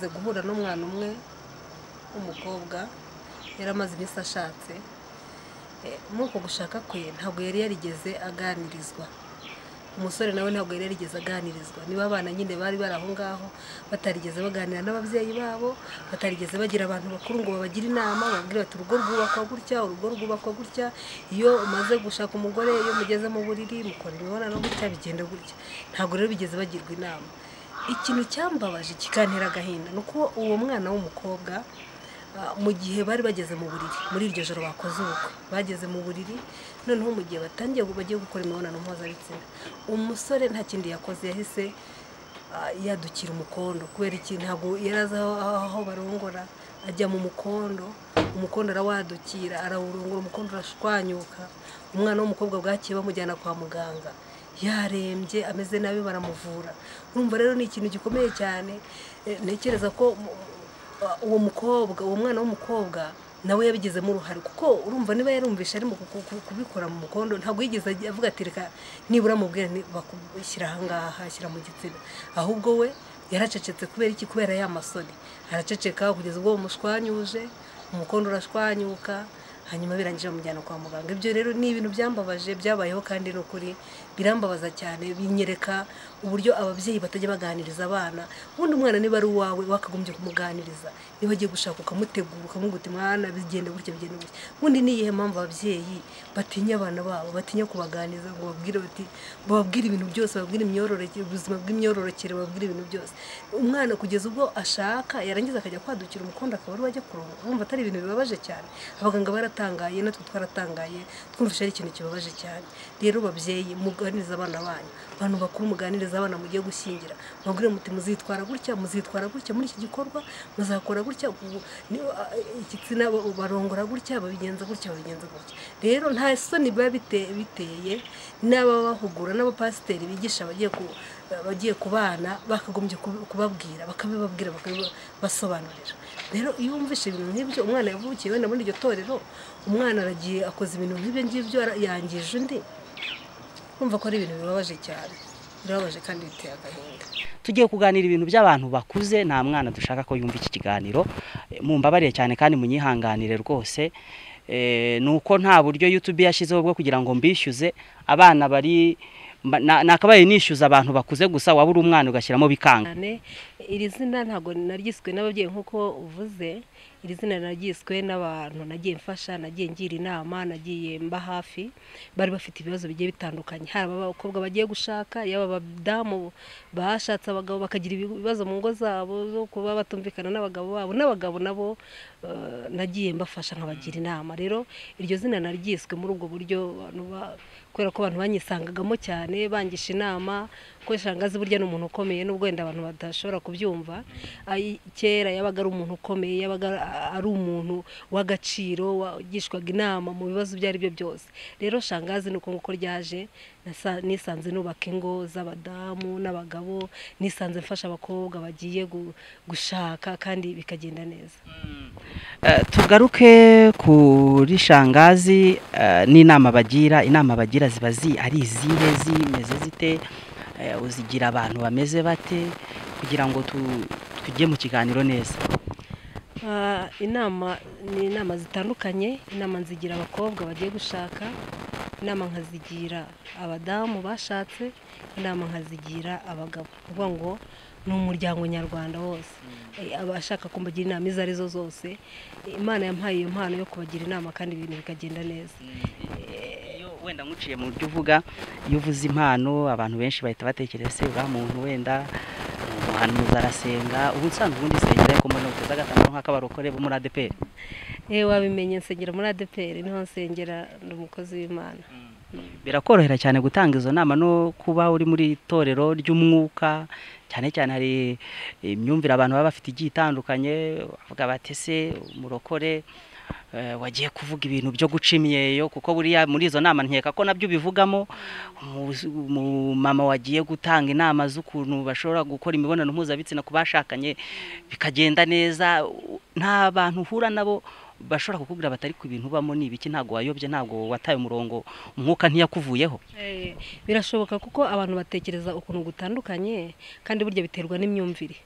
amaze guhura n'umwana umwe w'umukobwa yari amaze iminsi ashatse muri uko gushaka kwe ntabwo yari yarigeze aganirizwa umusore nawe ntabwo yari yarigeze aganirizwa niba abana nyine bari bari aho ngaho batarigeze baganira n'ababyeyi babo batarigeze bagira abantu bakuru ngo babagire inama bababwire bati urugo rwubakwa gutya urugo rwubakwa gutya iyo umaze gushaka umugore iyo mugeze mu buriri mukora imibonano gutya bigenda gutya ntabwo rero bigeze bagirwa inama ikintu cyambabaje kikantera agahinda ni uko uwo mwana w'umukobwa mu gihe bari bageze mu buriri muri iryo joro bakoze ubukwe bageze mu buriri noneho mu gihe batangiye bagiye gukora imibonano mpuzabitsina umusore nta kindi yakoze yahise yadukira umukondo kubera ikintu ntabwo yari azi aho barongora ajya mu mukondo umukondo arawadukira arawurongora umukondo urashwanyuka umwana w'umukobwa bwakiye bamujyana kwa muganga yarembye ameze nabi baramuvura urumva rero ni ikintu gikomeye cyane ntekereza ko uwo mukobwa uwo mwana w'umukobwa nawe yabigizemo uruhare kuko urumva niba yarumvisha arimo kubikora mu mukondo ntabwo yigeze avuga ati reka nibura mubwira bakubishyira ahangaha ashyira mu gitsina ahubwo we yaracecetse kubera iki kubera ya masoni araceceka kugeza ubwo bamushwanyuje umukondo urashwanyuka hanyuma birangije bamujyana kwa muganga ibyo rero ni ibintu byambabaje byabayeho kandi ni ukuri birambabaza cyane binyereka uburyo ababyeyi batajya baganiriza abana ubundi umwana niba ari uwawe wakagombye kumuganiriza niba agiye gushaka ukamutegura ukamuguta umwana bigenda gutya bigenda gutya ubundi ni iyihe mpamvu ababyeyi batinya abana babo batinya kubaganiriza ngo babwire bati bababwire ibintu byose bababwire imyororokere ubuzima bw'imyororokere bababwire ibintu byose umwana kugeza ubwo ashaka yarangiza akajya kwadukira umukondo akaba ari wajya kurongo wumva atari ibintu bibabaje cyane abaganga barata twaratangaye natwe twaratangaye twumvise ari ikintu kibabaje cyane rero babyeyi muganiriza abana banyu abantu bakuru muganiriza abana mugiye gushyingira mubwire muti muzitwara gutya muzitwara gutya muri iki gikorwa muzakora gutya igitsina barongora gutya babigenza gutya babigenza gutya rero nta soni biba biteye n'ababahugura n'abapasiteri bigisha bagiye ku bagiye ku bana bakagombye kubabwira bakabibabwira bakabibasobanurira rero iyo wumvishe ibintu nk'ibyo umwana yavukiye wenda muri iryo torero umwana aragiye akoze ibintu nk'ibyo ngibyo yangije undi kumva ko ari ibintu bibabaje cyane birababaje kandi biteye agahinda tugiye kuganira ibintu by'abantu bakuze nta mwana dushaka ko yumva iki kiganiro mumbabariye cyane kandi munyihanganire rwose ni uko nta buryo yutube yashyizeho bwo kugira ngo mbishyuze abana bari nakabaye nishyuza abantu bakuze gusa waba uri umwana ugashyiramo bikanga iri zina ntabwo naryiswe n'ababyeyi nk'uko uvuze iri zina naryiswe n'abantu nagiye mfasha nagiye ngira inama nagiye mba hafi bari bafite ibibazo bigiye bitandukanye haba abakobwa bagiye gushaka yaba abadamu bashatse abagabo bakagira ibibazo mu ngo zabo zo kuba batumvikana n'abagabo babo n'abagabo nabo nagiye mbafasha nkabagira inama rero iryo zina naryiswe muri ubwo buryo kubera ko abantu banyisangagamo cyane bangisha inama ko shangazi burya ni umuntu ukomeye n'ubwo wenda abantu badashobora kubyumva kera yabaga ari umuntu ukomeye yabaga ari umuntu w'agaciro wagishwaga inama mu bibazo ibyo ari byo byose rero shangazi ni uko nguko ryaje nisanze nubaka ingo z'abadamu n'abagabo nisanze mfasha abakobwa bagiye gushaka kandi bikagenda neza tugaruke kuri shangazi n'inama bagira inama bagira ziba ari izihe zimeze zite uzigira abantu bameze bate kugira ngo tujye mu kiganiro neza inama ni inama zitandukanye inama nzigira abakobwa bagiye gushaka inama nkazigira abadamu bashatse inama nkazigira abagabo uvuga ngo ni umuryango nyarwanda wose abashaka kumbagira inama izo arizo zose imana yampaye iyo mpano yo kubagira inama kandi ibintu bikagenda neza wenda nkuciye mu byo uvuga iyo uvuze impano abantu benshi bahita batekereza se uriya muntu wenda umuhanuzi arasenga ubu usanzwe ubundi nsengera ariko mbona uteze agatambaro nk'akabarokore bo muri adeperi yewe wabimenye nsengera muri adeperi niho nsengera ni umukozi w'imana birakorohera cyane gutanga izo nama no kuba uri muri itorero ry'umwuka cyane cyane hari imyumvire abantu baba bafite igiye itandukanye bavuga batese umurokore wagiye kuvuga ibintu byo guca imyeyo kuko buriya muri izo nama nkeka ko nabyo ubivugamo umumama wagiye gutanga inama z'ukuntu bashobora gukora imibonano mpuzabitsina ku bashakanye bikagenda neza nta bantu uhura nabo bashobora kukubwira batari ku bintu ubamo ni ibiki ntabwo wayobye ntabwo wataye umurongo umwuka ntiyakuvuyeho birashoboka kuko abantu batekereza ukuntu gutandukanye kandi burya biterwa n'imyumvire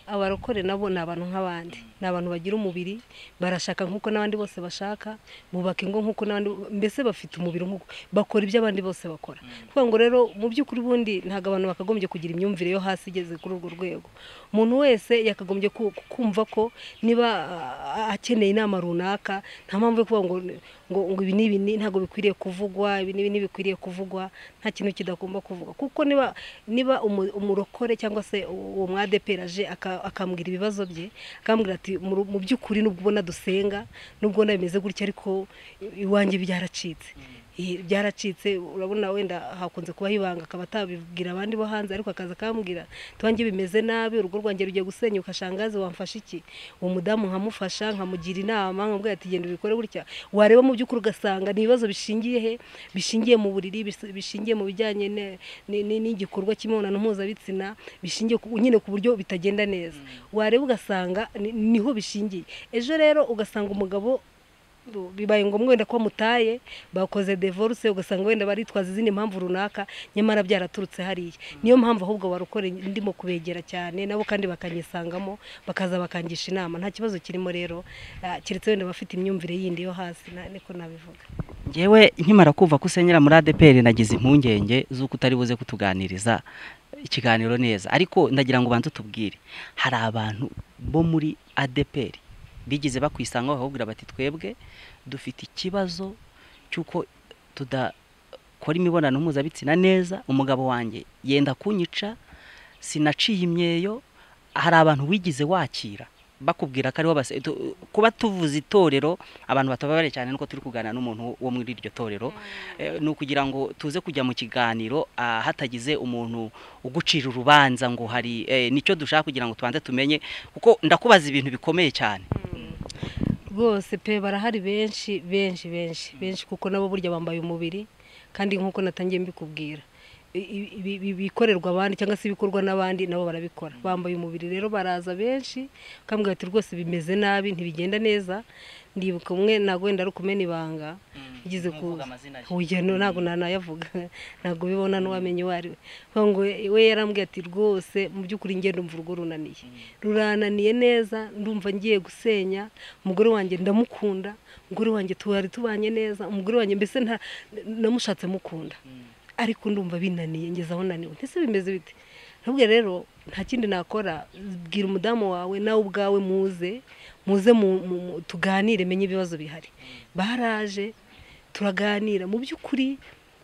abarokore nabo ni abantu nk'abandi ni abantu bagira umubiri barashaka nk'uko n'abandi bose bashaka bubaka ingo nk'uko n'abandi mbese bafite umubiri nk'uko bakora ibyo abandi bose bakora kuvuga ngo rero mu by'ukuri ubundi ntabwo abantu bakagombye kugira imyumvire yo hasi igeze kuri urwo rwego umuntu wese yakagombye ku- kumva ko niba ah, akeneye inama runaka nta mpamvu yo kuvuga ngo ngo ngo ibi n'ibi ntabwo bikwiriye kuvugwa ibi n'ibi ntibikwiriye kuvugwa nta kintu kidagomba kuvugwa kuko niba niba umu- umurokore cyangwa se uwo mwadepera aje aka- akambwira ibibazo bye akambwira ati "Mu ru- mu by'ukuri nubwo ubona dusenga nubwo ubona bimeze gutya ariko iwanjye byaracitse Eh, byaracitse urabona wenda hakunze kubaho ibanga akaba atabibwira abandi bo hanze ariko akaza akambwira tuwanjye bimeze nabi urugo rwanjye rugiye gusenyuka shangazi wamfasha iki uwo mudamu nkamufasha nkamugira inama nkamubwira ati genda ubikore gutya wareba mu by'ukuri ugasanga ni ibibazo bishingiye he bishingiye mu buriri bis- bishingiye mu bijyanye ne- ni- ni- n'igikorwa cy'imibonano mpuzabitsina bishingiye ku- nyine ku buryo bitagenda neza wareba ugasanga ni- niho bishingiye ejo rero ugasanga umugabo bibaye ngombwa wenda ko mutaye bakoze divorce ugasanga wenda baritwaza izindi mpamvu runaka nyamara byaraturutse hariya niyo mpamvu ahubwo barukore ndimo kubegera cyane nabo kandi bakanyisangamo bakaza bakangisha inama nta kibazo kirimo rero ah, keretse wenda abafite imyumvire yindi yo hasi na- niko nabivuga ngewe nkimara kumva ko usenyera muri adeperi nagize impungenge z'uko utari buze kutuganiriza ikiganiro neza ariko ndagira ngo ubanze utubwire hari abantu bo muri adeperi bigize bakwisanga bakakubwira bati twebwe dufite ikibazo cy'uko tudakora imibonano mpuzabitsina neza umugabo wanjye yenda kunyica sinaciye imyeyo hari abantu wigize wakira bakubwira ko ariho base tu- kuba tuvuze itorero abantu batababare cyane nuko turi kuganira n'umuntu wo muri iryo torero Eh, ni ukugira ngo tuze kujya mu kiganiro ah, hatagize umuntu ugucira urubanza ngo hari eh, nicyo dushaka kugira ngo tubanze tumenye kuko ndakubaza ibintu bikomeye cyane rwose pe barahari benshi benshi benshi benshi kuko nabo burya bambaye umubiri kandi nk'uko natangiye mbikubwira i- i- ibi- ibi- ibikorerwa abandi cyangwa se ibikorwa n'abandi nabo barabikora bambaye umubiri rero baraza benshi bakambwira bati rwose bimeze nabi ntibigenda neza ndibuka umwe ntabwo wenda ari ukumena ibanga ugeze ku urugendo ntabwo nanayavuga ntabwo ubibona n'uwamenye uwo ari we Kuvuga ngo we- we yarambwiye ati rwose mu by'ukuri njye ndumva urugo runaniye rurananiye neza ndumva ngiye gusenya umugore wanjye ndamukunda umugore wanjye tuwari tubanye neza umugore wanjye mbese nta namushatse mukunda ariko ndumva binaniye ngeze aho naniwe ndetse bimeze bite nabwo rero nta kindi nakora bwira umudamu wawe nawe ubwawe muze muze mu- mu- mu- tuganire menye ibibazo bihari baraje turaganira mu by'ukuri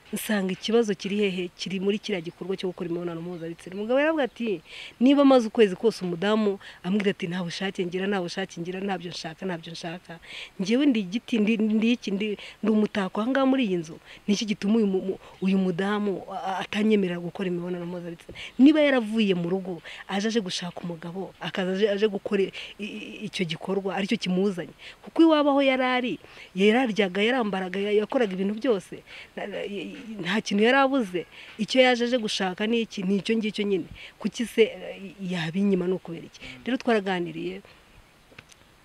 nsanga ikibazo kiri hehe kiri muri kiriya gikorwa cyo gukora imibonano mpuzabitsina umugabo yaravuga ati niba amaze ukwezi kose umudamu ambwira ati nta bushake ngira nta bushake ngira ntabyo nshaka ntabyo nshaka ngewe ndi igiti ndi ndi iki ndi ndi umutako aha ngaha muri iyi nzu ni iki gituma uyu mu- mu- uyu mudamu a- a- atanyemerera gukora imibonano mpuzabitsina niba yaravuye mu rugo aje aje gushaka umugabo akaza aje- aje gukora i- i- icyo gikorwa aricyo kimuzanye kuko iwabo aho yari ari yararyaga yarambaraga ya- yakoraga ibintu byose na- na- y- y- nta kintu yari abuze icyo yaje aje gushaka ni iki ni icyo ngicyo nyine kuki se eh, yaba inyuma ni ukubera iki rero twaraganiriye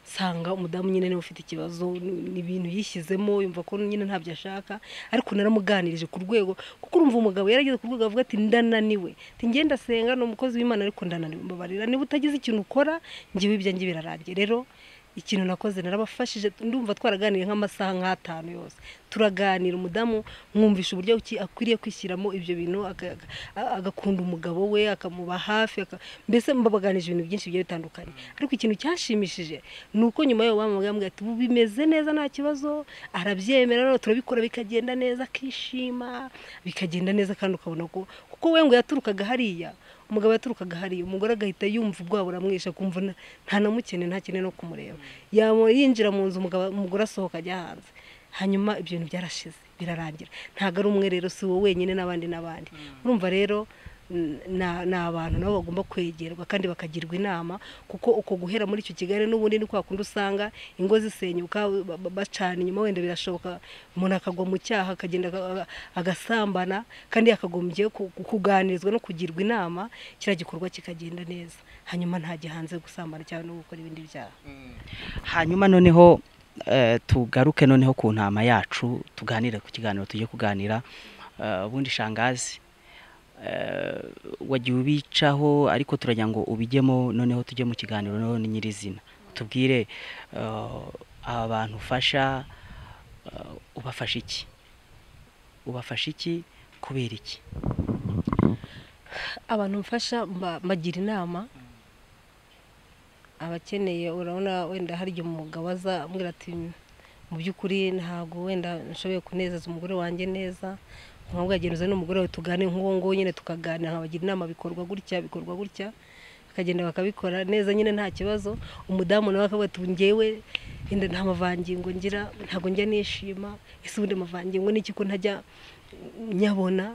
nsanga umudamu nyine niwe ufite ikibazo ni- ni ibintu yishyizemo yumva ko nyine ntabyo ashaka ariko naramuganirije ku rwego kuko urumva umugabo yarageze ku rwego avuga ati ndananiwe ati ngenda asenga ni umukozi w'imana ariko ndananiwe mbabarira niba utagize ikintu ukora ngewe ibyanjye birarangiye rero ikintu nakoze narabafashije ndumva twaraganiriye nk'amasaha nk'atanu yose turaganira umudamu mwumvisha uburyo ki akwiriye kwishyiramo ibyo bintu aka- aka- agakunda umugabo we akamuba hafi aka- mbese mbabaganije ibintu byinshi bigiye bitandukanye ariko ikintu cyashimishije ni uko nyuma y'uwo bamubwira bamubwira ati "Ubu bimeze neza nta kibazo arabyemera rero turabikora bikagenda neza akishima bikagenda neza kandi ukabona ko kuko we ngo yaturukaga hariya umugabo yaturukaga hariya umugore agahita yumva ubwoba buramwishe akumva nta- nta namukene nta kene no kumureba yamo yinjira mu nzu umugabo umugore asohoka ajya hanze hanyuma ibyo bintu byarashize birarangira ntabwo ari umwe rero si wowe wenyine n'abandi n'abandi urumva rero n- na- ni abantu nabo bagomba kwegerwa kandi bakagirwa inama kuko uko guhera muri icyo kigali n'ubundi ni kwa kundi usanga ingo zisenyuka ba- ba- bacana inyuma wenda birashoboka umuntu akagwa mu cyaha akagenda aga- agasambana kandi yakagombye ku- ku- kuganirizwa no kugirwa inama kiriya gikorwa kikagenda neza hanyuma ntajya hanze gusambana cyangwa no gukora ibindi byaha hanyuma noneho eh, tugaruke noneho ku ntama yacu tuganire ku kiganiro tujye kuganira eh, ubundi shangazi wagiye ubicaho ariko turajya ngo ubijyemo noneho tujye mu kiganiro noneho ni nyirizina tubwire aba bantu ufasha ubafasha iki ubafasha iki kubera iki abantu mfasha mbagira inama abakeneye urabona wenda harya umugabo azambwira ati mu by'ukuri ntabwo wenda nshoboye kunezeza umugore wanjye neza nkabwo yagenze n'umugore we tugane nk'uwo nguwo nyine tukaganira nkabagira inama bikorwa gutya bikorwa gutya bakagenda bakabikora neza nyine nta kibazo umudamu nawe akavuga ati ngewe wenda nta mavangingo ngira ntabwo njya nishima ese ubundi amavangingo ni iki ko ntajya nyabona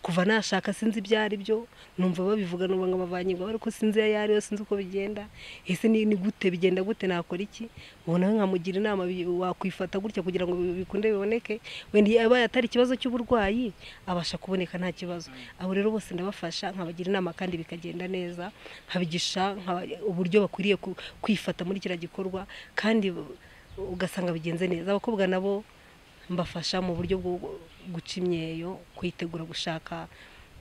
kuva nashaka sinzi ibyo ari byo numva babivuga ngo amavangirwa ariko sinzi iyo ayo ari yo sinzi uko bigenda ese ni gute bigenda gute nakora iki ubona nkamugira inama wakwifata gutya kugira ngo bikunde biboneke wenda abaye atari ikibazo cy'uburwayi abasha kuboneka nta kibazo abo rero bose ndabafasha nkabagira inama kandi bikagenda neza nkabigisha uburyo bakwiriye kwifata muri kiriya gikorwa kandi ugasanga bigenze neza abakobwa nabo mbafasha mu buryo bwo guca imyeyo kwitegura gushaka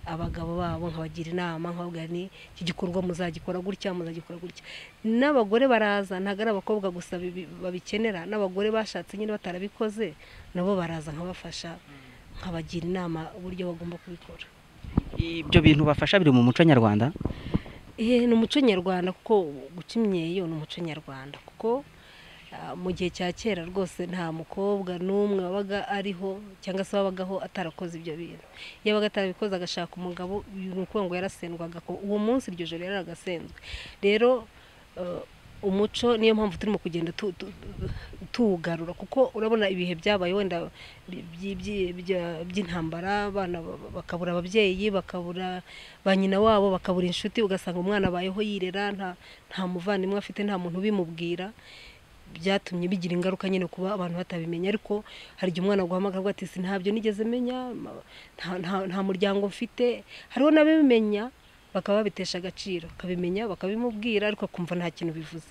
abagabo babo nkabagira inama nkababwira ni iki gikorwa muzagikora gutya muzagikora gutya n'abagore baraza ntabwo ari abakobwa gusa babikenera n'abagore bashatse nyine batarabikoze nabo baraza nkabafasha nkabagira inama uburyo bagomba kubikora ibyo bintu bafasha biri mu muco nyarwanda ni umuco nyarwanda kuko guca imyeyo ni umuco nyarwanda kuko mu gihe cya kera rwose nta mukobwa n'umwe wabaga ariho cyangwa se wabagaho atarakoze ibyo bintu yabaga atarabikoze agashaka umugabo ni ukuvuga ngo yarasendwaga uwo munsi iryo joro yararagasenzwe rero umuco niyo mpamvu turimo kugenda tuwugarura kuko urabona ibihe byabaye wenda by'intambara abana bakabura ababyeyi bakabura ba nyina wabo bakabura inshuti ugasanga umwana abayeho yirera nta muvandimwe afite nta muntu ubimubwira byatumye bigira ingaruka nyine kuba abantu batabimenya ariko hari igihe umwana aguhamagara ati si ntabyo nigeze menya nta muryango mfite hariho n'ababimenya bakaba babitesha agaciro bakabimenya bakabimubwira ariko akumva nta kintu bivuze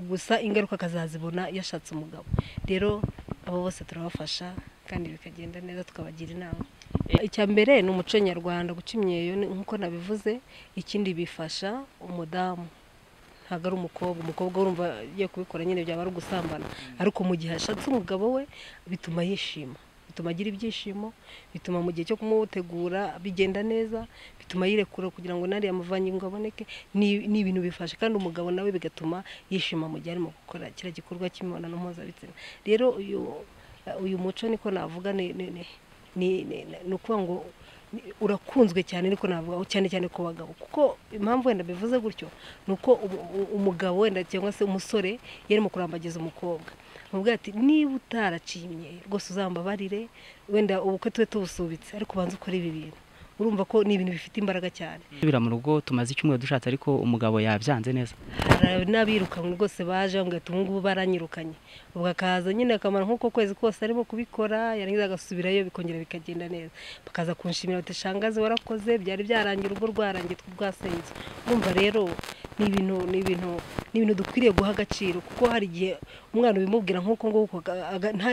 gusa ingaruka akazazibona yashatse umugabo rero abo bose turabafasha kandi bikagenda neza tukabagira inama icya mbere ni umuco nyarwanda guca imyeyo nk'uko nabivuze ikindi bifasha umudamu ntabwo ari umukobwa umukobwa urumva agiye kubikora nyine byaba ari ugusambana ariko mu gihe ashatse umugabo we bituma yishima bituma agira ibyishimo bituma mu gihe cyo kumutegura bigenda neza bituma yirekura kugira ngo n'ariya amavangingo aboneke ni ibintu bifasha kandi umugabo nawe bigatuma yishima mu gihe arimo gukora kiriya gikorwa cy'imibonano mpuzabitsina rero uyu muco niko navuga ni ukuvuga ngo urakunzwe cyane ariko navuga cyane cyane ku bagabo kuko impamvu wenda bivuze gutyo ni uko umugabo wenda cyangwa se umusore yarimo kurambagiza umukobwa mubwira ati niba utaracimye rwose uzambabarire wenda ubukwe tube tubusubitse ariko ubanza ukora ibi bintu urumva ko ni ibintu bifite imbaraga cyane mu rugo tumaze icyumweru dushatse ariko umugabo yabyanze neza hari n'abirukanywe rwose baje bamubwira ati ngubu baranyirukanye ubwo akaza nyine akamaro nk'uko kwezi kose arimo kubikora yarangiza agasubirayo bikongera bikagenda neza bakaza kunshimira bati shangazi warakoze byari byarangiye urugo rwarangiye rwasenze urumva rero ni ibintu ni ibintu ni ibintu dukwiriye guha agaciro kuko hari igihe umwana ubimubwira nk'uko nguko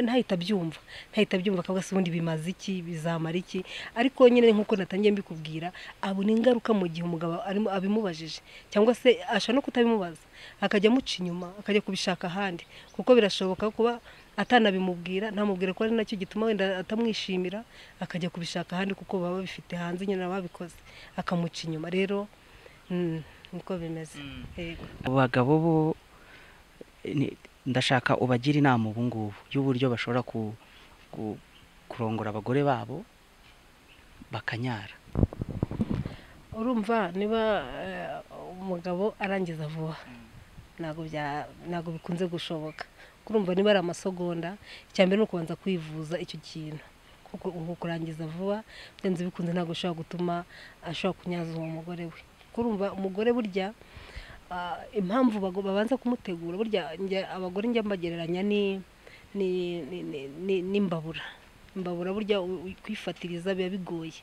ntahita abyumva ntahita abyumva akavuga se ubundi bimaze iki bizamara iki ariko nyine nk'uko natangiye mbikubwira abona ingaruka mu gihe umugabo abimubajije cyangwa se ashobora no kutabimubaza akajya amuca inyuma akajya kubishaka ahandi kuko birashoboka kuba atanabimubwira ntamubwira ko ari nacyo gituma wenda atamwishimira akajya kubishaka ahandi kuko baba babifite hanze nyine ababikoze akamuca inyuma rero niko bimeze abagabo bo ndashaka ubagira inama ubu ngubu y'uburyo bashobora kurongora abagore babo bakanyara urumva niba umugabo arangiza vuba ntabwo bikunze gushoboka urumva niba ari amasogonda icya mbere ni ukubanza kwivuza icyo kintu kuko kurangiza vuba byanze bikunze ntabwo ushobora gutuma ashobora kunyaza uwo mugore we urumva umugore burya impamvu babanza kumutegura burya abagore njya mbagereranya n'imbabura imbabura burya kwifatiriza biba bigoye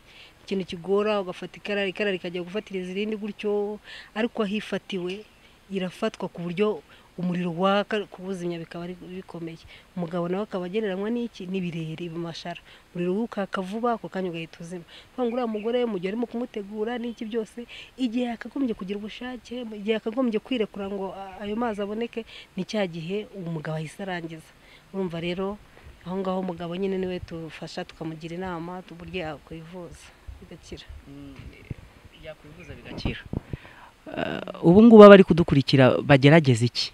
ikintu kigora ugafata ikara ikara rikajya gufatiriza irindi gutyo ariko aho ifatiwe irafatwa ku buryo umuriro waka kubuzimya bikaba ari bikomeye umugabo nawe akaba agereranywa n'iki n'ibirere bimashara umuriro wukaka vuba ako kanya ugahita uzima kuvuga ngo uriya mugore mu gihe arimo kumutegura n'iki byose igihe yakagombye kugira ubushake igihe yakagombye kwirekura ngo a- ayo mazi aboneke ni cya gihe uwo mugabo ahise arangiza urumva rero aho ngaho umugabo nyine niwe tufasha tukamugira inama uburyo yakwivuza bigakira yakwivuza bigakira ubu ngubu abari kudukurikira bagerageza iki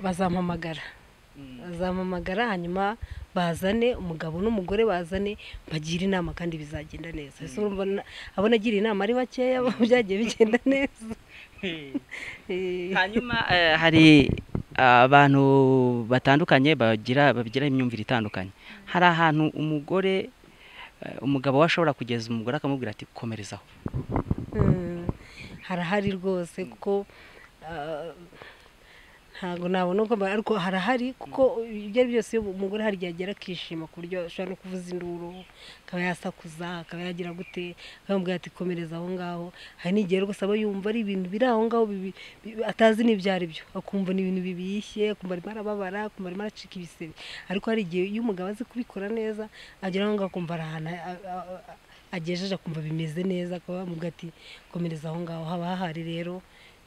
bazampamagara bazampamagara hanyuma bazane umugabo n'umugore bazane bagire inama kandi bizagenda neza ese urumva na- abo nagira inama ari bakeya byagiye bigenda neza Eh, hanyuma eh, hari abantu batandukanye bagira bagira imyumvire itandukanye hari ahantu umugore eh, umugabo we ashobora kugeza umugore akamubwira ati komerezaho mm, harahari rwose kuko ah, ntabwo nabona uko mba- ariko harahari kuko ibyo ari byose iyo umugore hari igihe agera akishima ku buryo ashobora no kuvuza induru akaba yasakuza akaba yagira gute akamubwira ati komereza aho ngaho hari n'igihe rwose aba yumva ari ibintu biri aho ngaho bibi- bi- atazi n'ibyo ari byo akumva ni ibintu bibishye akumva arimo arababara akumva arimo aracika ibisebe ariko hari igihe iyo umugabo azi kubikora neza agera aho ngaho akumva ari ahantu a- a- a- agejeje akumva bimeze neza akaba bamubwira ati komereza aho ngaho haba hahari rero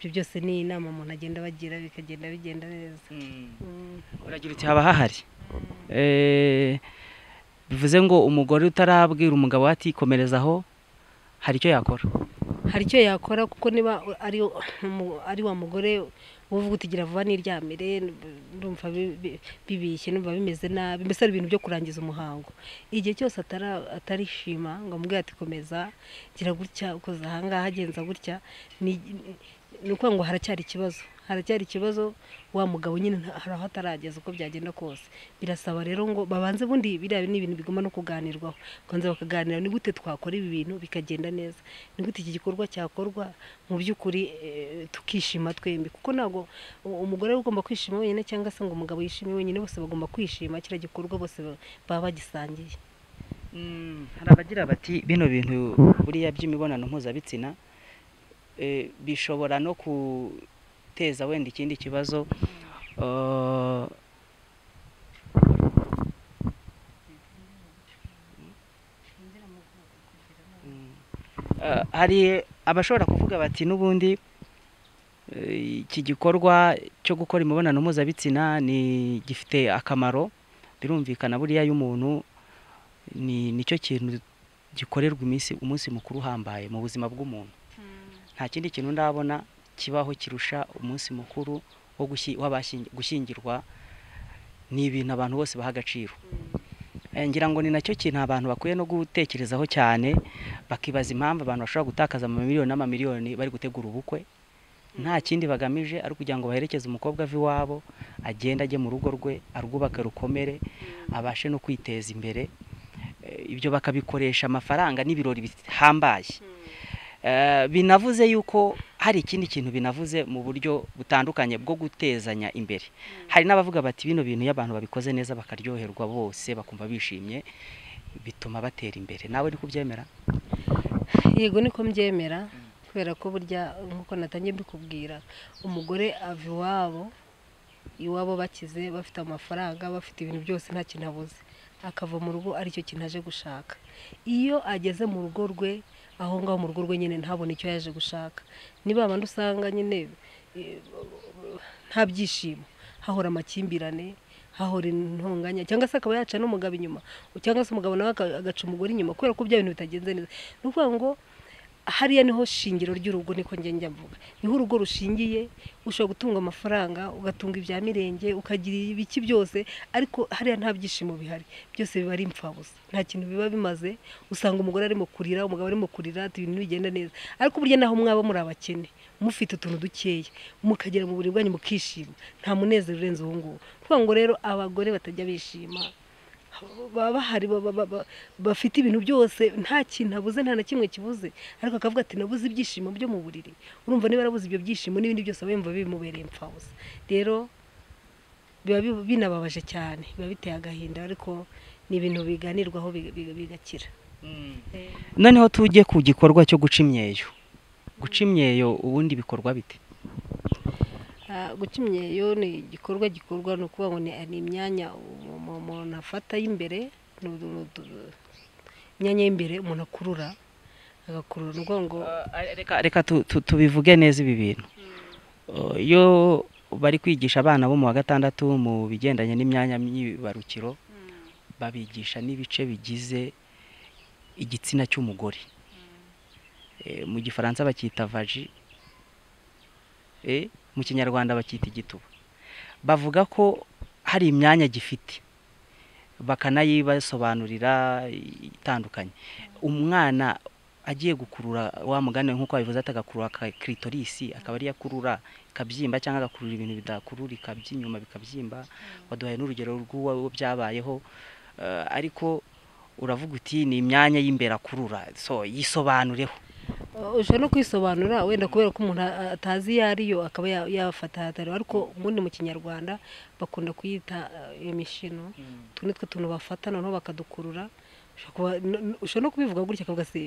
ibyo byose ni inama umuntu agenda abagira bikagenda bigenda neza Mm. uragira uti haba hahari Eh, bivuze ngo umugore utarabwira umugabo we ati komerezaho hari icyo yakora hari icyo yakora kuko niba ari umu- ari wa mugore uvuga uti gira vuba n'iryamire ndumva bi- bi- bibishye ndumva bimeze nabi mbese ari ibintu byo kurangiza umuhango igihe cyose atara- atarishima ngo amubwire ati komeza gira gutya ukoze ahangaha agenza gutya ni- ni ukuvuga ngo haracyari ikibazo haracyari ikibazo wa mugabo nyine nta- hari aho atarageza uko byagenda kose birasaba rero ngo babanze bundi biriya ni ibintu bigomba no kuganirwaho babanza bakaganira ni gute twakora ibi bintu bikagenda neza ni gute iki gikorwa cyakorwa mu by'ukuri eh, tukishima twembi kuko ntabwo u- umugore ari ugomba kwishima wenyine cyangwa se ngo umugabo yishime wenyine bose bagomba kwishima kiriya gikorwa bose ba- baba bagisangiye hari abagira bati bino bintu buriya by'imibonano mpuzabitsina eh, bishobora no guteza wenda ikindi kibazo eh, Mm. Eh, hari abashobora kuvuga bati n'ubundi eh, iki gikorwa cyo gukora imibonano mpuzabitsina ni gifite akamaro birumvikana buriya y'umuntu ni nicyo kintu gikorerwa iminsi umunsi mukuru uhambaye mu buzima bw'umuntu nta kindi kintu ndabona kibaho kirusha umunsi mukuru wo gushyi- w'abashyingi- gushyingirwa ni ibintu abantu bose baha agaciro Eh, ngira ngo ni nacyo kintu abantu bakwiye no gutekerezaho cyane bakibaza impamvu abantu bashobora gutakaza amamiliyoni n'amamiliyoni bari gutegura ubukwe nta kindi bagamije ari ukugira ngo baherekeze umukobwa ave iwabo agende ajye mu rugo rwe arwubake rukomere abashe no kwiteza imbere Eh, ibyo bakabikoresha amafaranga n'ibirori bihambaye Eh, binavuze yuko hari ikindi kintu binavuze mu buryo butandukanye bwo gutezanya imbere hari n'abavuga bati bino bintu iyo abantu babikoze neza bakaryoherwa bose bakumva bishimye bituma batera imbere nawe ni kubyemera yego niko mbyemera kubera ko burya nk'uko natangiye mbikubwira umugore ava iwabo iwabo bakize bafite amafaranga bafite ibintu byose nta kintu abuze akava mu rugo aricyo kintu aje gushaka iyo ageze mu rugo rwe aho ngaho mu rugo rwe nyine ntabone icyo yaje gushaka ni babandi usanga nyine eh, nta byishimo hahora amakimbirane hahora intonganya cyangwa se akaba yaca n'umugabo inyuma cyangwa se umugabo nawe aka- agaca umugore inyuma kubera ko bya bintu bitagenze neza ni ukuvuga ngo hariya niho shingiro ry'urugo niko njya njya mvuga niho urugo rushingiye ushobora gutunga amafaranga ugatunga ibya mirenge ukagira ibiki byose ariko hariya nta byishimo bihari byose biba ari impfabusa nta kintu biba bimaze usanga umugore arimo kurira umugabo arimo kurira ati ibintu bigenda neza ariko burya naho mwaba muri abakene mufite utuntu dukeya mukagera mu buriri bwanyu mukishima nta munezero urenze uwo nguwo ni ukuvuga ngo rero abagore batajya bishima baba bahari baba- baba- bafite ibintu byose nta kintu abuze nta na kimwe kibuze ariko akavuga ati nabuze ibyishimo byo mu buriri urumva niba yarabuze ibyo byishimo n'ibindi byose aba yumva bimubereye impfabusa rero biba bi- binababaje cyane biba biteye agahinda ariko ni ibintu biganirwaho biga- biga- bigakira noneho tujye ku gikorwa cyo guca imyeyo guca imyeyo ubundi bikorwa bite gukimyeyo ni igikorwa gikorwa ni ukuvuga ngo ni imyanya umuntu afata y'imbere imyanya y'imbere umuntu akurura agakurura ni ukuvuga ngo reka tubivuge neza ibi bintu iyo bari kwigisha abana bo mu wa gatandatu mu bigendanye n'imyanya myibarukiro babigisha n'ibice bigize igitsina cy'umugore mu gifaransa bacyita vaji mu kinyarwanda bakita igituba bavuga ko hari imyanya gifite bakanayibasobanurira itandukanye umwana agiye gukurura wa mugani nk'uko babivuze atagakurura kiritorisi akaba ariyo akurura ikabyimba cyangwa agakurura ibintu bidakururika by'inyuma bikabyimba waduhaye n'urugero rw'uwo byabayeho ariko uravuga uti ni imyanya y'imbere akurura so yisobanureho ushobora no kwisobanura wenda kubera ko umuntu atazi iyo ariyo akaba yafata hatari ariko ubundi mu kinyarwanda bakunda kuyita iyo mishino utu ni two tuntu bafata noneho bakadukurura ushobora no kubivuga gutya akavuga se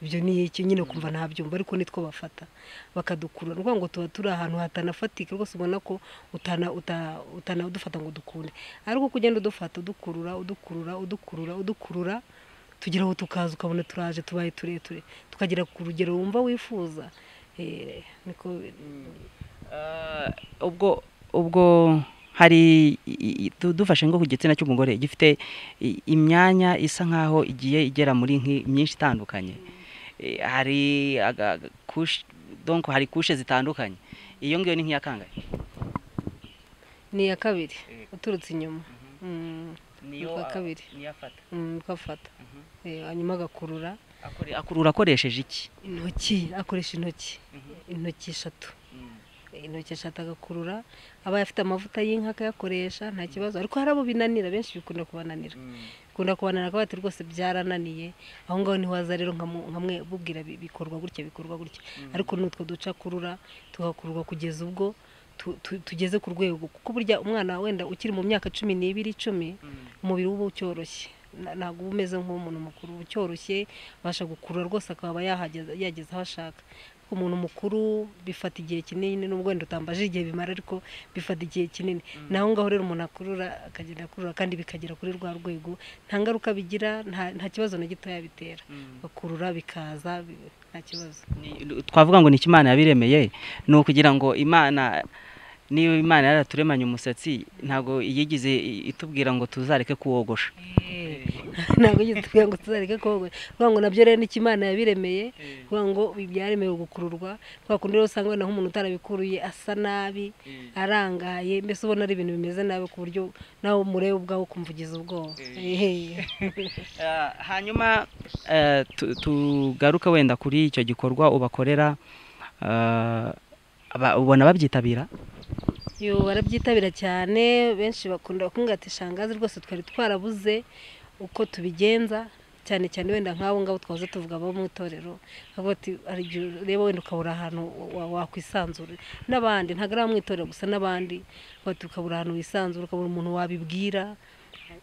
ibyo ni iki nyine kumva ntabyumva ariko nitwo bafata bakadukurura ni ukuvuga ngo tuba turi ahantu hatanafatika rwose ubona ko utanadufata ngo dukunde ariko uko ugenda udufata udukurura udukurura udukurura udukurura tugira aho tukaza ukabona turaje tubaye tureture tukagera ku rugero wumva wifuza ubwo ubwo hari dufashe nko ku gitsina cy'umugore gifite imyanya isa nkaho igiye igera muri myinshi itandukanye hari hari kushe zitandukanye iyo ngiyo ni nk'iya kangahe ni iya kabiri uturutse inyuma niyo kabiri afata ukafata hanyuma agakurura akurura akoresheje iki intoki akoresha intoki intoki eshatu intoki eshatu agakurura aba afite amavuta y'inka akayakoresha nta kibazo ariko hari abo binanira benshi bikunda kubananira bikunda kubananira akaba ati rwose byarananiye aho ngaho niho waza rero nkamwe bubwira bikorwa gutya bikorwa gutya ariko n'utwo duca akurura tugakururwa kugeza ubwo tugeze ku rwego kuko burya umwana wenda ukiri mu myaka cumi n'ibiri icumi umubiri uba ucyoroshye ntabwo uba umeze nk'umuntu mukuru uba ucyoroshye abasha gukurura rwose akaba yageza aho ashaka umuntu mukuru bifata igihe kinini n'ubwo wenda utambaje igihe bimara ariko bifata igihe kinini naho ngaho rero umuntu akurura akagenda akurura kandi bikagera kuri rwa rwego nta ngaruka bigira nta kibazo na gito yabitera bakurura bikaza nta kibazo twavuga ngo ni imana yabiremeye ni ukugira ngo imana niba imana yaraturemanye umusatsi ntabwo yigize itubwira ngo tuzareke kuwogosha ntabwo yigize itubwira ngo tuzareke kuwogosha kuvuga ngo nabyo rero nicyo imana yabiremeye kuvuga ngo byaremewe gukururwa kwa kundi rero usanga wenda nk'umuntu utarabikuruye asa nabi arangaye mbese ubona ari ibintu bimeze nabi ku buryo nawe umurebe ubwawe ukumva ugize ubwoba hanyuma tugaruke wenda kuri icyo gikorwa ubakorera ubona babyitabira yo barabyitabira cyane benshi bakunda ati shangazi rwose twari twarabuze uko tubigenza cyane cyane wenda nk'abo ngabo twaza tuvuga abo mu itorero hari igihe ureba wenda ukabura ahantu wakwisanzura n'abandi ntabwo ari abo mu itorero gusa n'abandi ukabura ahantu wisanzura ukabura umuntu wabibwira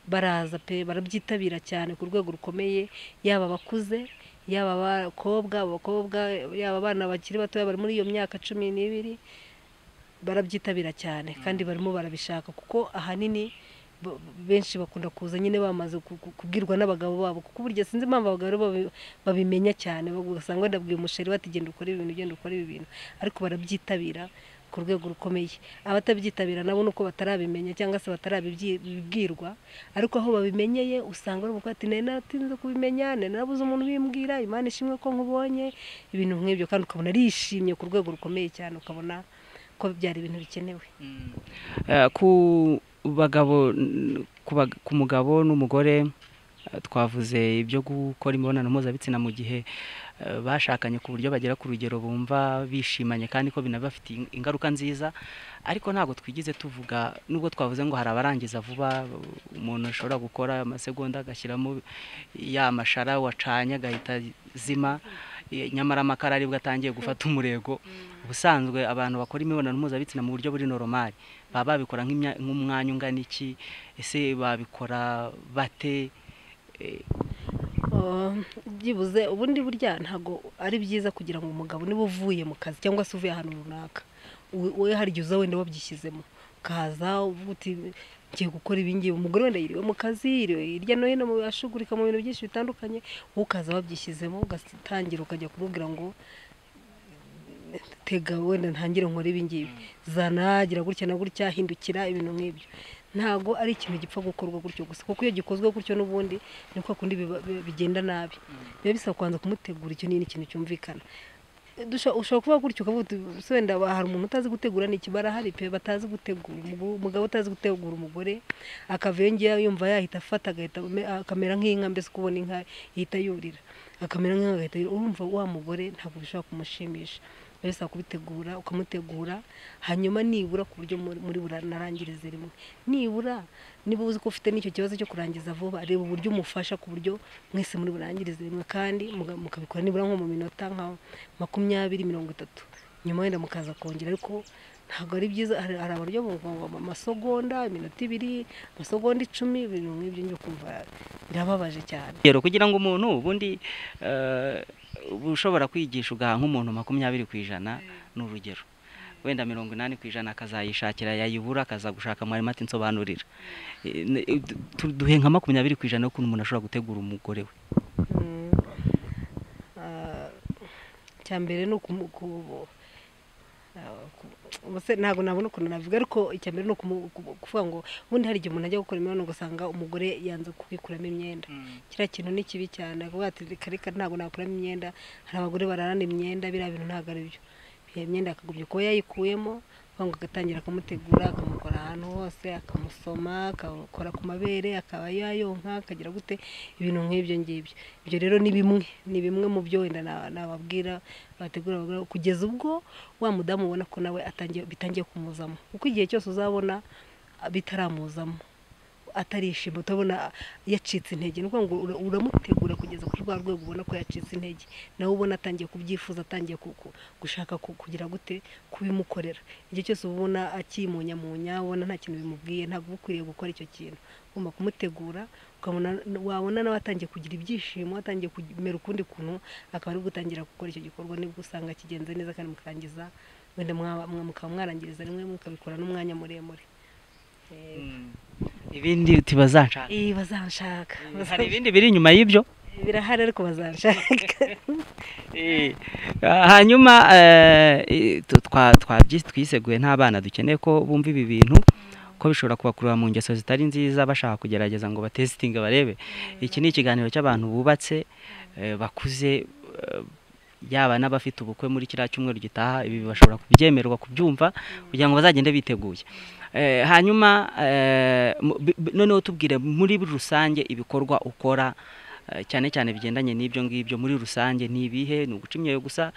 baraza pe barabyitabira cyane ku rwego rukomeye yaba abakuze yaba abakobwa abakobwa yaba abana bakiri batoya bari muri iyo myaka cumi n'ibiri barabyitabira cyane kandi barimo barabishaka kuko ahanini benshi bakunda kuza nyine bamaze kubwirwa n'abagabo babo kuko burya sinzi impamvu abagabo babimenya cyane ugasanga wenda bwira umusheri bati genda ukora ibintu genda ukora ibi bintu ariko barabyitabira ku rwego rukomeye abatabyitabira nabo ni uko batarabimenya cyangwa se batarabibwirwa ariko aho babimenyeye usanga baravuga ati nari natinze kubimenya nari narabuze umuntu ubimbwira imana ishimwe ko nkubonye ibintu nk'ibyo kandi ukabona arishimye ku rwego rukomeye cyane ukabona ko byari ibintu bikenewe ku bagabo ku mugabo n'umugore twavuze ibyo gukora imibonano mpuzabitsina mu gihe bashakanye ku buryo bagera ku rugero bumva bishimanye kandi ko binabafitiye ingaruka nziza ariko ntabwo twigize tuvuga nubwo twavuze ngo hari abarangiza vuba umuntu ashobora gukora amasegonda agashyiramo ya mashara wacanye agahita zima nyamara amakara aribwo atangiye gufata umurego ubusanzwe abantu bakora imibonano mpuzabitsina mu buryo buri noromari baba babikora nk'umwanya ungana iki ese babikora bate byibuze ubundi burya ntabwo ari byiza kugira ngo umugabo niba uvuye mu kazi cyangwa se uvuye ahantu runaka wowe hari igihe uza wenda wabyishyizemo ukaza uvuga uti ngiye gukora ibingibi umugore wenda yiriwe mu kazi yiriwe hirya no hino ashugurika mu bintu byinshi bitandukanye wowe ukaza wabyishyizemo ugatangira ukajya kumubwira ngo tega wenda ntangire nkore ibingibi zanagira gutya na gutya hindukira ibintu nk'ibyo ntabwo ari ikintu gipfa gukorwa gutyo gusa kuko iyo gikozwe gutyo n'ubundi ni kwa kundi bigenda nabi biba bisaba kubanza kumutegura icyo ni ikintu cyumvikana ushobora kuba gutyo ukavuga uti wenda hari umuntu utazi gutegura ni ikibara hari pe batazi gutegura umugabo utazi gutegura umugore akava iyo yumva yahita afata akamera nk'inka mbese uko ubona inka ihita yurira akamera nk'inka agahita urumva wa mugore ntabwo bishobora kumushimisha bisaba kubitegura ukamutegura hanyuma nibura ku buryo muri buranarangirize rimwe nibura niba uzi ko ufite n'icyo kibazo cyo kurangiza vuba reba uburyo umufasha ku buryo mwese muri burangirize rimwe kandi mukabikora nibura nko mu minota nka makumyabiri mirongo itatu nyuma wenda mukaza kongera ariko ntabwo ari byiza hari abaryo amasogonda iminota ibiri amasogonda icumi ibintu nk'ibyo njye kumva birababaje cyane rero kugira ngo umuntu ubundi ushobora kwigisha ugaha nk'umuntu makumyabiri ku ijana ni urugero wenda mirongo inani ku ijana akazayishakira yayibura akaza gushaka mwarimu ati nsobanurira duhe nka makumyabiri ku ijana y'ukuntu umuntu ashobora gutegura umugore we mbere ni ntabwo nabona ukuntu navuga ariko icya mbere ni ukuvuga ngo ubundi hari igihe umuntu ajya gukora imibonano ugasanga umugore yanze kubikuramo imyenda kiriya kintu ni kibi cyane ati reka ntabwo nakuramo imyenda hari abagore bararana imyenda biriya bintu ntabwo ari byo iyo myenda akagumya kuba yayikuyemo ngo agatangira akamutegura akamukora ahantu hose akamusoma akakora ku mabere akaba yayonka akagira gute ibintu nk'ibyo ngibyo ibyo rero ni bimwe ni bimwe mu byo wenda nababwira bategura kugeza ubwo wa mudamu ubona ko nawe bitangiye kumuzamo kuko igihe cyose uzabona bitaramuzamo atarishima utabona yacitse intege ni ngo uramutegura kugeza kuri rwa rwego ubona ko yacitse intege nawe ubona atangiye kubyifuza atangiye gushaka kugira gute kubimukorera igihe cyose uba ubona akimunyamunya ubona nta kintu bimubwiye ntabwo uba ukwiriye gukora icyo kintu ugomba kumutegura ukabona wabona nawe atangiye kugira ibyishimo atangiye kumera ukundi kuntu akaba ari gutangira gukora icyo gikorwa nibwo usanga kigenze neza kandi mukarangiza wenda mukaba mwarangiriza rimwe mukabikora n'umwanya muremure ibindi uti bazanshaka bazanshaka hari ibindi biri inyuma y'ibyo birahari ariko bazanshaka hanyuma twiseguye n'abana dukeneye ko bumva ibi bintu ko bishobora kubakurura mu ngeso zitari nziza bashaka kugerageza ngo batesitinge barebe iki ni ikiganiro cy'abantu bubatse bakuze yaba n'abafite ubukwe muri kiriya cyumweru gitaha ibi bashobora kubyemerwa kubyumva kugira ngo bazagende biteguye hanyuma noneho tubwire muri rusange ibikorwa ukora cyane cyane bigendanye n'ibyo ngibyo muri rusange ni ibihe ni uguca imyeyo gusa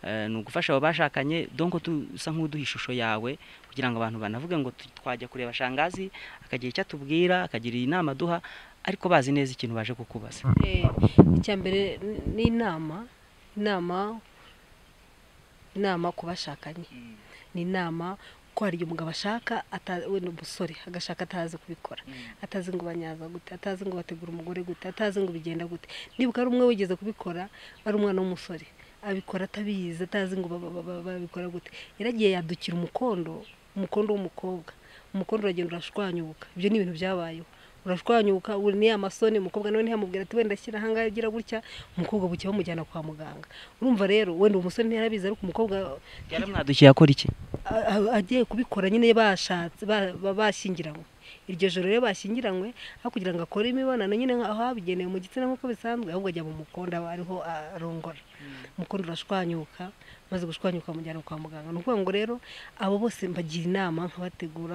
ni ugufasha abo bashakanye donko dusa nk'uduha ishusho yawe kugira ngo abantu banavuge ngo twajya kureba shangazi akagira icyo atubwira akagira inama aduha ariko bazi neza ikintu baje kukubaza icya mbere ni inama inama inama ku bashakanye ni inama ko hari igihe umugabo ashaka wenda umusore agashaka atazi kubikora atazi ngo banyaza gute atazi ngo bategura umugore gute atazi ngo bigenda gute nibuka ari umwe wigeze kubikora ari umwana w'umusore abikora atabizi atazi ngo babikora gute yaragiye yadukira umukondo umukondo w'umukobwa umukondo uragenda urashwanyuka ibyo ni ibintu byabayeho urashwanyuka ni amasoni umukobwa nawe ntihamubwira ati wenda shyira ahangaha agira gutya umukobwa buke bamujyana kwa muganga urumva rero wenda umusore ntiyarabizi ariko umukobwa yaramwadukiye akora iki agiye kubikora nyine bashatse bashyingiranywe iryo joro rero bashyingiranywe aho kugira ngo akore imibonano nyine aho habigenewe mu gitsina nk'uko bisanzwe ahubwo ajya mu mukondo aba ariho arongora umukondo urashwanyuka maze gushwanyuka bamujyana kwa muganga ni ukuvuga ngo rero abo bose mbagira inama nkabategura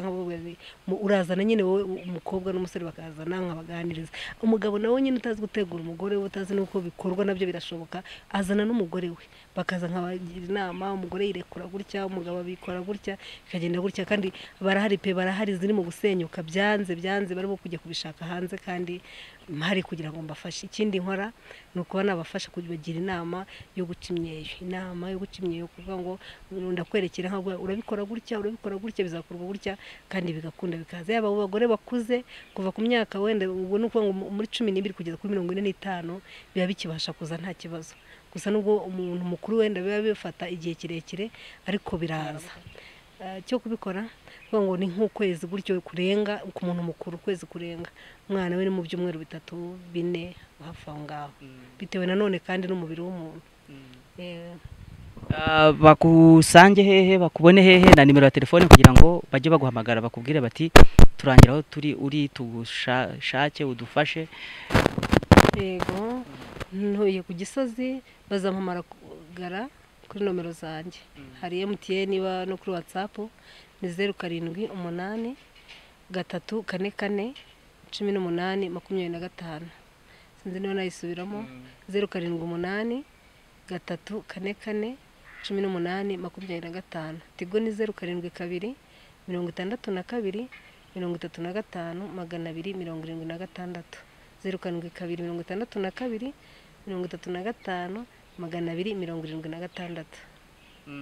urazana nyine wowe umukobwa n'umusore bakazana nkabaganiriza umugabo nawe nyine utazi gutegura umugore we utazi n'uko bikorwa nabyo birashoboka azana n'umugore we bakaza nkabagira inama umugore yirekura gutya umugabo abikora gutya bikagenda gutya kandi barahari pe barahari ziri mu gusenyuka byanze byanze barimo kujya kubishaka hanze kandi mpari kugira ngo mbafashe ikindi nkora ni ukuba nabafasha kubagira inama yo guca imyeyo inama yo guca imyeyo kuvuga ngo ndakwerekera nka urabikora gutya urabikora gutya bizakorwa gutya kandi bigakunda bikaza yaba abo bagore bakuze kuva ku myaka wenda ubu ni ukuvuga ngo muri cumi n'ibiri kugeza kuri mirongo ine n'itanu biba bikibasha kuza nta kibazo gusa nubwo umuntu mukuru wenda biba bifata igihe kirekire ariko biraza eh, cyo kubikora vuga ngo ni nk'ukwezi gutyo kurenga ku muntu mukuru ukwezi kurenga umwana we ni mu byumweru bitatu bine hafi aho ngaho bitewe nanone kandi n'umubiri w'umuntu Eh, Ah, bakusange hehe bakubone hehe na nimero ya telefone kugira ngo bajye baguhamagara bakubwire bati turangira aho turi uri tugushake udufashe yego ntuye ku gisozi bazampamagara kuri nomero zanjye hari emutiyeni iba no kuri watsapu ni zeru karindwi umunani gatatu kane kane cumi n'umunani makumyabiri na gatanu sinzi niba nayisubiramo zeru karindwi umunani gatatu kane kane cumi n'umunani makumyabiri na gatanu tigo ni zeru karindwi kabiri mirongo itandatu na kabiri mirongo itatu na gatanu magana abiri mirongo irindwi na gatandatu zeru karindwi kabiri mirongo itandatu na kabiri mirongo itatu na gatanu magana abiri mirongo irindwi na gatandatu